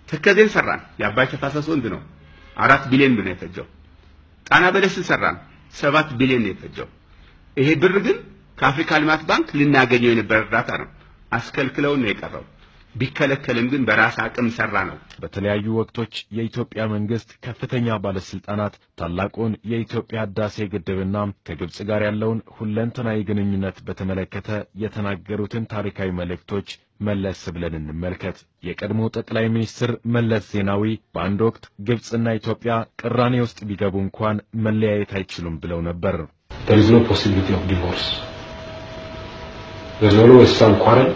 ተከዜን ሰራን። የአባይ ተፋሰስ ወንዝ ነው። አራት ቢሊዮን ብር ነው የፈጀው። ጣና በለስን ሰራን። ሰባት ቢሊዮን ነው የፈጀው። ይሄ ብር ግን ከአፍሪካ ልማት ባንክ ልናገኘው የነበረ እርዳታ ነው። አስከልክለውን ነው የቀረው። ቢከለከልም ግን በራስ አቅም ሰራ ነው። በተለያዩ ወቅቶች የኢትዮጵያ መንግስት ከፍተኛ ባለስልጣናት ታላቁን የኢትዮጵያ ህዳሴ ግድብና ከግብጽ ጋር ያለውን ሁለንተናዊ ግንኙነት በተመለከተ የተናገሩትን ታሪካዊ መልእክቶች መለስ ብለን እንመልከት። የቀድሞ ጠቅላይ ሚኒስትር መለስ ዜናዊ በአንድ ወቅት ግብጽና ኢትዮጵያ ቅራኔ ውስጥ ቢገቡ እንኳን መለያየት አይችሉም ብለው ነበር። there is no possibility of divorce. There's always some quarrel,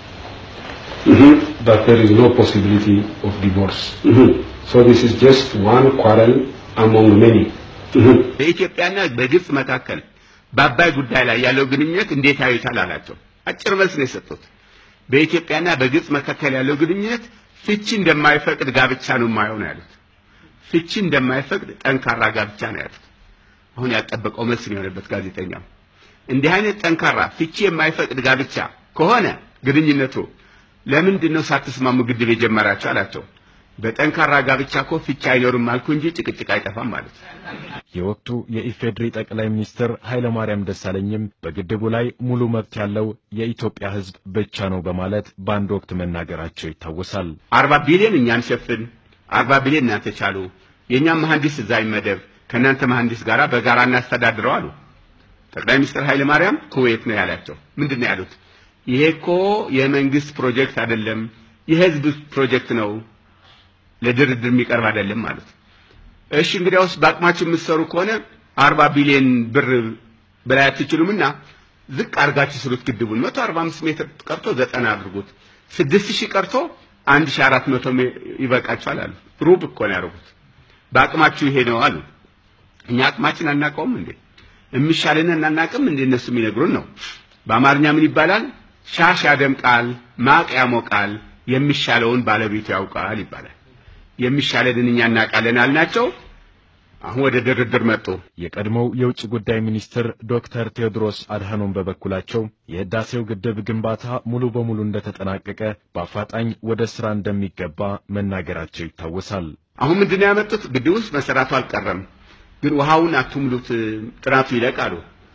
but there is no possibility of divorce. So this is just one quarrel among many. በኢትዮጵያና በግብጽ መካከል በአባይ ጉዳይ ላይ ያለው ግንኙነት እንዴት ያዩታል አላቸው። አጭር መልስ ነው የሰጡት። በኢትዮጵያና በግብጽ መካከል ያለው ግንኙነት ፍቺ እንደማይፈቅድ ጋብቻ ነው የማየው ነው ያሉት። ፍቺ እንደማይፈቅድ ጠንካራ ጋብቻ ነው ያሉት። አሁን ያልጠበቀው መልስ ነው የሆነበት ጋዜጠኛው። እንዲህ አይነት ጠንካራ ፍቺ የማይፈቅድ ጋብቻ ከሆነ ግንኙነቱ ለምንድን ነው ሳትስማሙ ግድብ የጀመራችሁ አላቸው። በጠንካራ ጋብቻ እኮ ፍቺ አይኖርም አልኩ እንጂ ጭቅጭቅ አይጠፋም ማለት ነው። የወቅቱ የኢፌዴሪ ጠቅላይ ሚኒስትር ኃይለማርያም ደሳለኝም በግድቡ ላይ ሙሉ መብት ያለው የኢትዮጵያ ሕዝብ ብቻ ነው በማለት በአንድ ወቅት መናገራቸው ይታወሳል። አርባ ቢሊዮን እኛን ሸፍን፣ አርባ ቢሊዮን እናንተ ቻሉ፣ የእኛም መሐንዲስ እዛ ይመደብ፣ ከእናንተ መሐንዲስ ጋር በጋራ እናስተዳድረው አሉ። ጠቅላይ ሚኒስትር ኃይለ ማርያም ኩዌት ነው ያላቸው። ምንድን ነው ያሉት? ይሄ እኮ የመንግስት ፕሮጀክት አይደለም፣ የህዝብ ፕሮጀክት ነው፣ ለድርድር የሚቀርብ አይደለም ማለት እሺ እንግዲያውስ በአቅማችሁ የምትሰሩ ከሆነ አርባ ቢሊዮን ብር በላይ አትችሉምና ዝቅ አድርጋችሁ ስሩት ግድቡን መቶ አርባ አምስት ሜትር ቀርቶ ዘጠና አድርጉት ስድስት ሺህ ቀርቶ አንድ ሺህ አራት መቶ ይበቃችኋል አሉ ሩብ እኮ ነው ያደረጉት በአቅማችሁ ይሄ ነው አሉ እኛ አቅማችን አናውቀውም እንዴ የሚሻልን እናናቅም እንዴ እነሱ የሚነግሩን ነው በአማርኛ ምን ይባላል ሻሽ ያደምቃል ማቅ ያሞቃል የሚሻለውን ባለቤቱ ያውቃል ይባላል የሚሻለንን እኛ እናውቃለን አልናቸው አሁን ወደ ድርድር መጡ የቀድሞው የውጭ ጉዳይ ሚኒስትር ዶክተር ቴዎድሮስ አድሃኖም በበኩላቸው የህዳሴው ግድብ ግንባታ ሙሉ በሙሉ እንደተጠናቀቀ በአፋጣኝ ወደ ስራ እንደሚገባ መናገራቸው ይታወሳል። አሁን ምንድነው ያመጡት? ግድብ ውስጥ መሰራቱ አልቀረም፣ ግን ውሃውን አትሙሉት፣ ጥራቱ ይለቃሉ።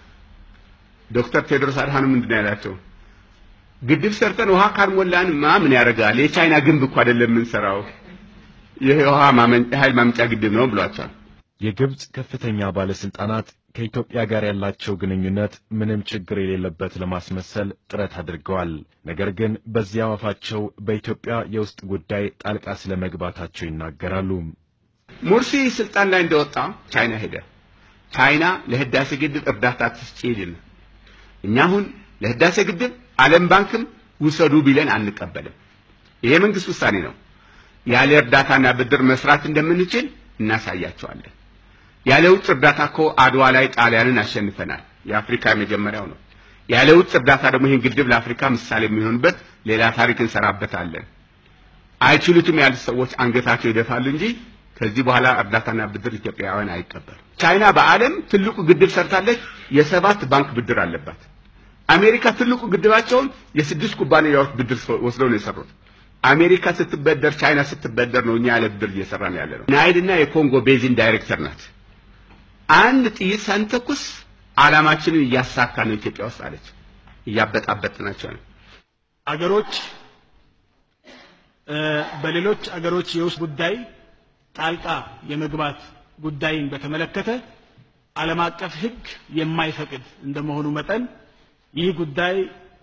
ዶክተር ቴዎድሮስ አድሃኖም ምንድነው ያላቸው? ግድብ ሰርተን ውሃ ካልሞላንማ ምን ያደርጋል? የቻይና ግንብ እኮ አይደለም የምንሰራው፣ የውሃ ኃይል ማመንጫ ግድብ ነው ብሏቸዋል። የግብጽ ከፍተኛ ባለስልጣናት ከኢትዮጵያ ጋር ያላቸው ግንኙነት ምንም ችግር የሌለበት ለማስመሰል ጥረት አድርገዋል። ነገር ግን በዚያው አፋቸው በኢትዮጵያ የውስጥ ጉዳይ ጣልቃ ስለመግባታቸው ይናገራሉ። ሙርሲ ስልጣን ላይ እንደወጣ ቻይና ሄደ። ቻይና ለህዳሴ ግድብ እርዳታ ትስጪ ይልን። እኛ አሁን ለህዳሴ ግድብ ዓለም ባንክም ውሰዱ ቢለን አንቀበልም። ይሄ መንግስት ውሳኔ ነው። ያለ እርዳታና ብድር መስራት እንደምንችል እናሳያቸዋለን። ያለ ውጭ እርዳታ እኮ አድዋ ላይ ጣሊያንን አሸንፈናል። የአፍሪካ የመጀመሪያው ነው። ያለ ውጭ እርዳታ ደግሞ ይህን ግድብ ለአፍሪካ ምሳሌ የሚሆንበት ሌላ ታሪክ እንሰራበታለን። አይችሉትም ያሉት ሰዎች አንገታቸው ይደፋሉ እንጂ ከዚህ በኋላ እርዳታና ብድር ኢትዮጵያውያን አይቀበሉ። ቻይና በዓለም ትልቁ ግድብ ሰርታለች። የሰባት ባንክ ብድር አለባት። አሜሪካ ትልቁ ግድባቸውን የስድስት ኩባንያዎች ብድር ወስደው ነው የሰሩት። አሜሪካ ስትበደር ቻይና ስትበደር ነው እኛ ያለ ብድር እየሰራ ነው ያለ ነው። ናይልና የኮንጎ ቤዚን ዳይሬክተር ናት። አንድ ጥይት ሳንተኩስ ዓላማችንን እያሳካ ነው ኢትዮጵያ ውስጥ አለች። እያበጣበጥናቸው ነው። አገሮች በሌሎች አገሮች የውስጥ ጉዳይ ጣልቃ የመግባት ጉዳይን በተመለከተ ዓለም አቀፍ ሕግ የማይፈቅድ እንደመሆኑ መጠን ይህ ጉዳይ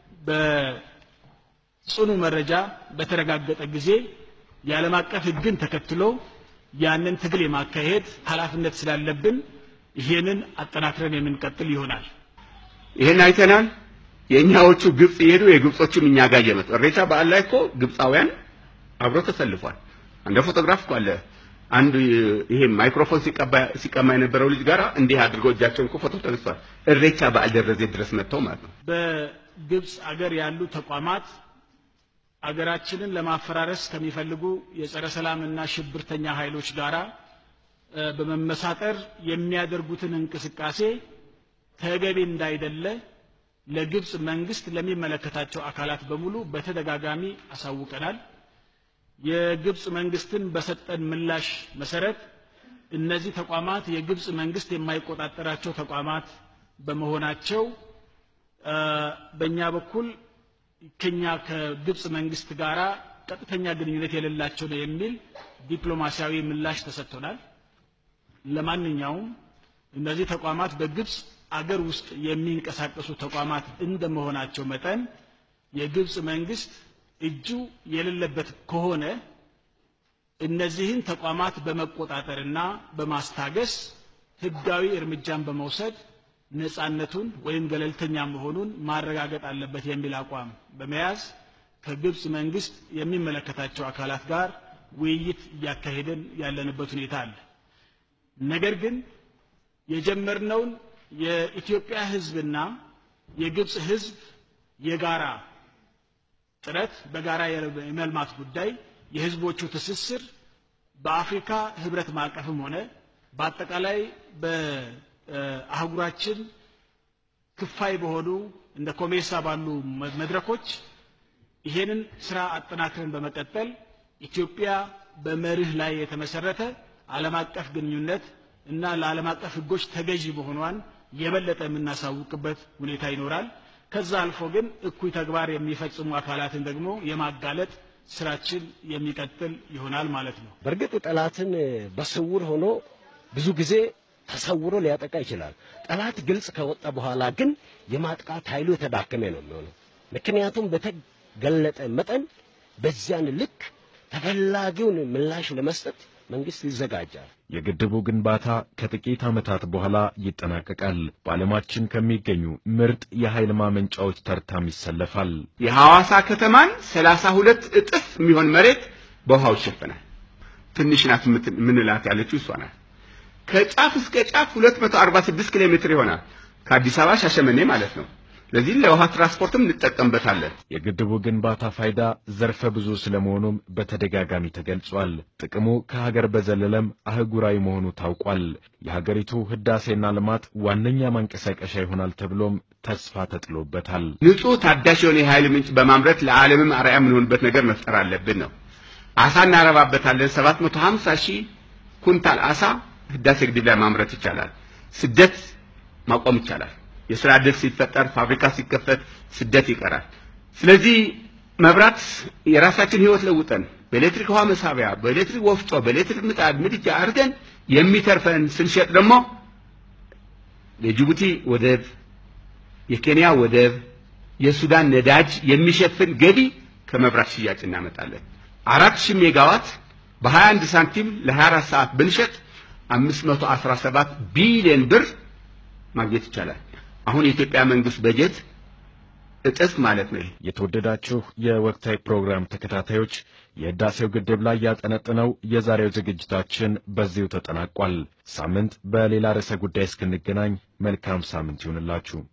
በጽኑ መረጃ በተረጋገጠ ጊዜ የዓለም አቀፍ ሕግን ተከትሎ ያንን ትግል የማካሄድ ኃላፊነት ስላለብን ይሄንን አጠናክረን የምንቀጥል ይሆናል። ይሄን አይተናል። የእኛዎቹ ግብጽ የሄዱ የግብጾቹም እኛ ጋር እየመጡ እሬቻ በዓል ላይ እኮ ግብፃውያን አብሮ ተሰልፏል። አንደ ፎቶግራፍ እኮ አለ። አንድ ይሄ ማይክሮፎን ሲቀማ የነበረው ልጅ ጋር እንዲህ አድርገው እጃቸውን እኮ ፎቶ ተነስቷል። እሬቻ በዓል ደረዘ ድረስ መጥተው ማለት ነው። በግብጽ አገር ያሉ ተቋማት አገራችንን ለማፈራረስ ከሚፈልጉ የጸረ ሰላምና ሽብርተኛ ኃይሎች ጋራ በመመሳጠር የሚያደርጉትን እንቅስቃሴ ተገቢ እንዳይደለ ለግብጽ መንግስት ለሚመለከታቸው አካላት በሙሉ በተደጋጋሚ አሳውቀናል። የግብፅ መንግስትን በሰጠን ምላሽ መሰረት እነዚህ ተቋማት የግብፅ መንግስት የማይቆጣጠራቸው ተቋማት በመሆናቸው በእኛ በኩል ከኛ ከግብፅ መንግስት ጋራ ቀጥተኛ ግንኙነት የሌላቸው ነው የሚል ዲፕሎማሲያዊ ምላሽ ተሰጥቶናል። ለማንኛውም እነዚህ ተቋማት በግብፅ አገር ውስጥ የሚንቀሳቀሱ ተቋማት እንደመሆናቸው መጠን የግብፅ መንግስት እጁ የሌለበት ከሆነ እነዚህን ተቋማት በመቆጣጠርና በማስታገስ ህጋዊ እርምጃን በመውሰድ ነፃነቱን ወይም ገለልተኛ መሆኑን ማረጋገጥ አለበት የሚል አቋም በመያዝ ከግብፅ መንግስት የሚመለከታቸው አካላት ጋር ውይይት እያካሄደን ያለንበት ሁኔታ አለ። ነገር ግን የጀመርነውን የኢትዮጵያ ህዝብና የግብፅ ህዝብ የጋራ ጥረት በጋራ የመልማት ጉዳይ የህዝቦቹ ትስስር በአፍሪካ ህብረት ማዕቀፍም ሆነ በአጠቃላይ በአህጉራችን ክፋይ በሆኑ እንደ ኮሜሳ ባሉ መድረኮች ይሄንን ስራ አጠናክረን በመቀጠል ኢትዮጵያ በመርህ ላይ የተመሰረተ ዓለም አቀፍ ግንኙነት እና ለዓለም አቀፍ ህጎች ተገዢ መሆኗን የበለጠ የምናሳውቅበት ሁኔታ ይኖራል። ከዛ አልፎ ግን እኩይ ተግባር የሚፈጽሙ አካላትን ደግሞ የማጋለጥ ስራችን የሚቀጥል ይሆናል ማለት ነው። በእርግጥ ጠላትን በስውር ሆኖ ብዙ ጊዜ ተሰውሮ ሊያጠቃ ይችላል። ጠላት ግልጽ ከወጣ በኋላ ግን የማጥቃት ኃይሉ የተዳከመ ነው የሚሆነው። ምክንያቱም በተገለጠ መጠን በዚያን ልክ ተፈላጊውን ምላሽ ለመስጠት መንግስት ይዘጋጃል። የግድቡ ግንባታ ከጥቂት ዓመታት በኋላ ይጠናቀቃል። በዓለማችን ከሚገኙ ምርጥ የኃይል ማመንጫዎች ተርታም ይሰለፋል። የሐዋሳ ከተማን ሰላሳ ሁለት እጥፍ የሚሆን መሬት በውሃው ይሸፈናል። ትንሽ ናት የምንላት ያለችው እሷ ናት። ከጫፍ እስከ ጫፍ 246 ኪሎ ሜትር ይሆናል። ከአዲስ አበባ ሻሸመኔ ማለት ነው። ለዚህ ለውሃ ትራንስፖርትም እንጠቀምበታለን። የግድቡ ግንባታ ፋይዳ ዘርፈ ብዙ ስለመሆኑም በተደጋጋሚ ተገልጿል። ጥቅሙ ከሀገር በዘለለም አህጉራዊ መሆኑ ታውቋል። የሀገሪቱ ህዳሴና ልማት ዋነኛ ማንቀሳቀሻ ይሆናል ተብሎም ተስፋ ተጥሎበታል። ንጹህ ታዳሽ የሆነ የኃይል ምንጭ በማምረት ለዓለምም አርአያ የምንሆንበት ነገር መፍጠር አለብን ነው። አሳ እናረባበታለን። 750 ሺህ ኩንታል አሳ ህዳሴ ግድብ ላይ ማምረት ይቻላል። ስደት ማቆም ይቻላል። የስራ ዕድል ሲፈጠር፣ ፋብሪካ ሲከፈት ስደት ይቀራል። ስለዚህ መብራት የራሳችን ህይወት ለውጠን በኤሌክትሪክ ውሃ መሳቢያ፣ በኤሌክትሪክ ወፍጮ፣ በኤሌክትሪክ ምጣድ ምድጃ አድርገን የሚተርፈን ስንሸጥ ደግሞ የጅቡቲ ወደብ፣ የኬንያ ወደብ፣ የሱዳን ነዳጅ የሚሸፍን ገቢ ከመብራት ሽያጭ እናመጣለን። አራት ሺህ ሜጋዋት በ21 ሳንቲም ለ24 ሰዓት ብንሸጥ 517 ቢሊዮን ብር ማግኘት ይቻላል። አሁን የኢትዮጵያ መንግስት በጀት እጥፍ ማለት ነው። የተወደዳችሁ የወቅታዊ ፕሮግራም ተከታታዮች የህዳሴው ግድብ ላይ ያጠነጥነው የዛሬው ዝግጅታችን በዚሁ ተጠናቋል። ሳምንት በሌላ ርዕሰ ጉዳይ እስክንገናኝ መልካም ሳምንት ይሁንላችሁ።